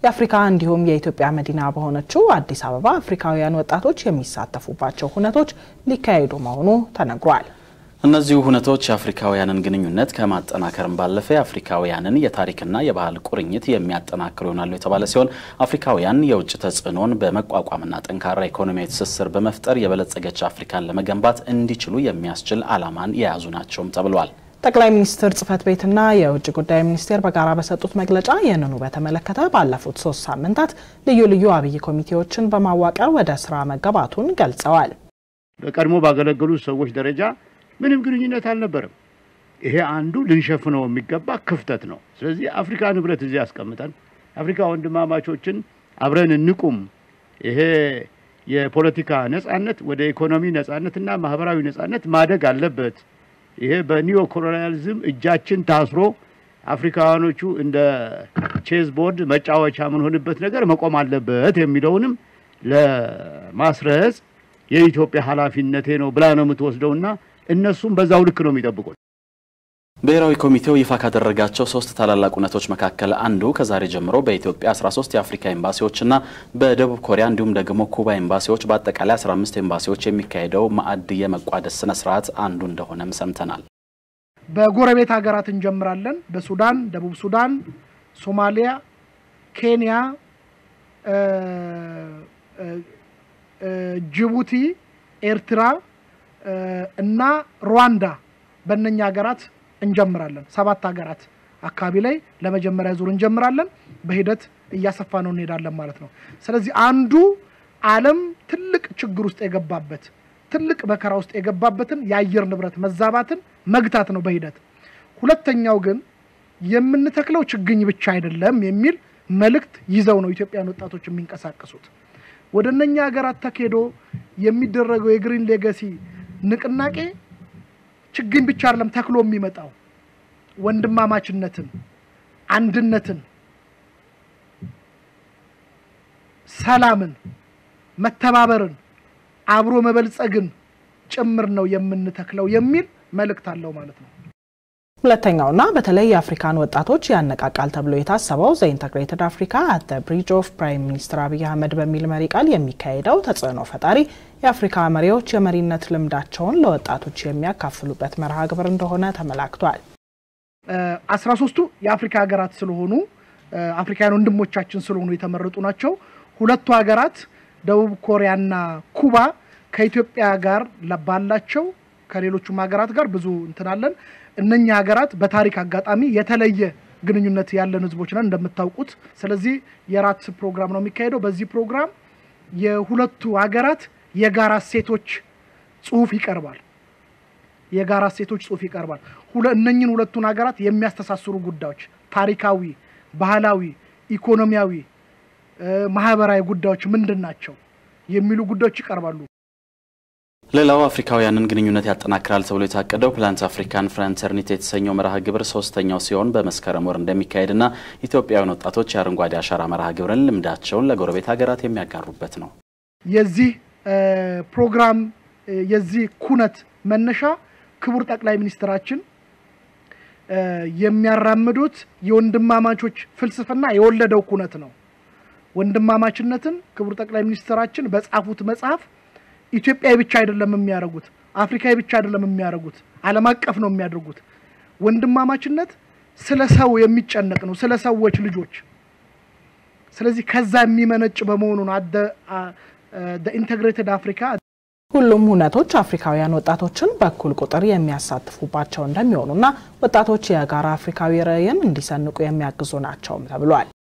የአፍሪካ እንዲሁም የኢትዮጵያ መዲና በሆነችው አዲስ አበባ አፍሪካውያን ወጣቶች የሚሳተፉባቸው ሁነቶች ሊካሄዱ መሆኑ ተነግሯል። እነዚሁ ሁነቶች የአፍሪካውያንን ግንኙነት ከማጠናከርም ባለፈ የአፍሪካውያንን የታሪክና የባህል ቁርኝት የሚያጠናክሩ ይሆናሉ የተባለ ሲሆን አፍሪካውያን የውጭ ተጽዕኖን በመቋቋምና ጠንካራ ኢኮኖሚያዊ ትስስር በመፍጠር የበለጸገች አፍሪካን ለመገንባት እንዲችሉ የሚያስችል ዓላማን የያዙ ናቸውም ተብሏል። ጠቅላይ ሚኒስትር ጽህፈት ቤትና የውጭ ጉዳይ ሚኒስቴር በጋራ በሰጡት መግለጫ ይህንኑ በተመለከተ ባለፉት ሶስት ሳምንታት ልዩ ልዩ አብይ ኮሚቴዎችን በማዋቀር ወደ ስራ መገባቱን ገልጸዋል። በቀድሞ ባገለገሉ ሰዎች ደረጃ ምንም ግንኙነት አልነበረም። ይሄ አንዱ ልንሸፍነው የሚገባ ክፍተት ነው። ስለዚህ አፍሪካ ንብረት እዚህ ያስቀምጠን፣ አፍሪካ ወንድማማቾችን አብረን እንቁም። ይሄ የፖለቲካ ነጻነት ወደ ኢኮኖሚ ነጻነትና ማህበራዊ ነጻነት ማደግ አለበት። ይሄ በኒዮ ኮሎኒያሊዝም እጃችን ታስሮ አፍሪካውያኖቹ እንደ ቼዝ ቦርድ መጫወቻ የምንሆንበት ነገር መቆም አለበት የሚለውንም ለማስረጽ የኢትዮጵያ ኃላፊነቴ ነው ብላ ነው የምትወስደውና እነሱም በዛው ልክ ነው የሚጠብቁት። ብሔራዊ ኮሚቴው ይፋ ካደረጋቸው ሶስት ታላላቅ እውነቶች መካከል አንዱ ከዛሬ ጀምሮ በኢትዮጵያ 13 የአፍሪካ ኤምባሲዎችና በደቡብ ኮሪያ እንዲሁም ደግሞ ኩባ ኤምባሲዎች በአጠቃላይ 15 ኤምባሲዎች የሚካሄደው ማዕድ የመቋደስ ስነ ስርዓት አንዱ እንደሆነም ሰምተናል። በጎረቤት ሀገራት እንጀምራለን። በሱዳን፣ ደቡብ ሱዳን፣ ሶማሊያ፣ ኬንያ፣ ጅቡቲ፣ ኤርትራ እና ሩዋንዳ በእነኛ ሀገራት እንጀምራለን። ሰባት ሀገራት አካባቢ ላይ ለመጀመሪያ ዙር እንጀምራለን። በሂደት እያሰፋ ነው እንሄዳለን ማለት ነው። ስለዚህ አንዱ ዓለም ትልቅ ችግር ውስጥ የገባበት ትልቅ መከራ ውስጥ የገባበትን የአየር ንብረት መዛባትን መግታት ነው በሂደት። ሁለተኛው ግን የምንተክለው ችግኝ ብቻ አይደለም የሚል መልእክት ይዘው ነው ኢትዮጵያን ወጣቶች የሚንቀሳቀሱት። ወደ እነኛ ሀገራት ተኬዶ የሚደረገው የግሪን ሌጋሲ ንቅናቄ ችግኝ ብቻ አይደለም ተክሎ የሚመጣው ወንድማማችነትን፣ አንድነትን፣ ሰላምን፣ መተባበርን፣ አብሮ መበልጸግን ጭምር ነው የምንተክለው የሚል መልእክት አለው ማለት ነው። ሁለተኛውና በተለይ የአፍሪካን ወጣቶች ያነቃቃል ተብሎ የታሰበው ዘ ኢንተግሬትድ አፍሪካ አት ብሪጅ ኦፍ ፕራይም ሚኒስትር አብይ አህመድ በሚል መሪ ቃል የሚካሄደው ተጽዕኖ ፈጣሪ የአፍሪካ መሪዎች የመሪነት ልምዳቸውን ለወጣቶች የሚያካፍሉበት መርሃ ግብር እንደሆነ ተመላክቷል። አስራ ሶስቱ የአፍሪካ ሀገራት ስለሆኑ አፍሪካውያን ወንድሞቻችን ስለሆኑ የተመረጡ ናቸው። ሁለቱ ሀገራት ደቡብ ኮሪያና ኩባ ከኢትዮጵያ ጋር ባላቸው ከሌሎቹም ሀገራት ጋር ብዙ እንትናለን እነኛ ሀገራት በታሪክ አጋጣሚ የተለየ ግንኙነት ያለን ህዝቦች ነን እንደምታውቁት። ስለዚህ የራት ፕሮግራም ነው የሚካሄደው። በዚህ ፕሮግራም የሁለቱ ሀገራት የጋራ እሴቶች ጽሁፍ ይቀርባል። የጋራ እሴቶች ጽሁፍ ይቀርባል። እነኝን ሁለቱን ሀገራት የሚያስተሳስሩ ጉዳዮች ታሪካዊ፣ ባህላዊ፣ ኢኮኖሚያዊ፣ ማህበራዊ ጉዳዮች ምንድን ናቸው የሚሉ ጉዳዮች ይቀርባሉ። ሌላው አፍሪካውያንን ግንኙነት ያጠናክራል ተብሎ የታቀደው ፕላንት አፍሪካን ፍራንተርኒቲ የተሰኘው መርሃ ግብር ሶስተኛው ሲሆን በመስከረም ወር እንደሚካሄድና ኢትዮጵያውያን ወጣቶች የአረንጓዴ አሻራ መርሃ ግብርን ልምዳቸውን ለጎረቤት ሀገራት የሚያጋሩበት ነው። የዚህ ፕሮግራም የዚህ ኩነት መነሻ ክቡር ጠቅላይ ሚኒስትራችን የሚያራምዱት የወንድማማቾች ፍልስፍና የወለደው ኩነት ነው። ወንድማማችነትን ክቡር ጠቅላይ ሚኒስትራችን በጻፉት መጽሐፍ ኢትዮጵያዊ ብቻ አይደለም የሚያደርጉት፣ አፍሪካዊ ብቻ አይደለም የሚያደርጉት፣ ዓለም አቀፍ ነው የሚያደርጉት። ወንድማማችነት ስለ ሰው የሚጨነቅ ነው፣ ስለ ሰዎች ልጆች። ስለዚህ ከዛ የሚመነጭ በመሆኑ ነው ኢንተግሬትድ አፍሪካ ሁሉም ሁነቶች አፍሪካውያን ወጣቶችን በእኩል ቁጥር የሚያሳትፉባቸው እንደሚሆኑና ወጣቶች የጋራ አፍሪካዊ ራዕይን እንዲሰንቁ የሚያግዙ ናቸውም ተብሏል።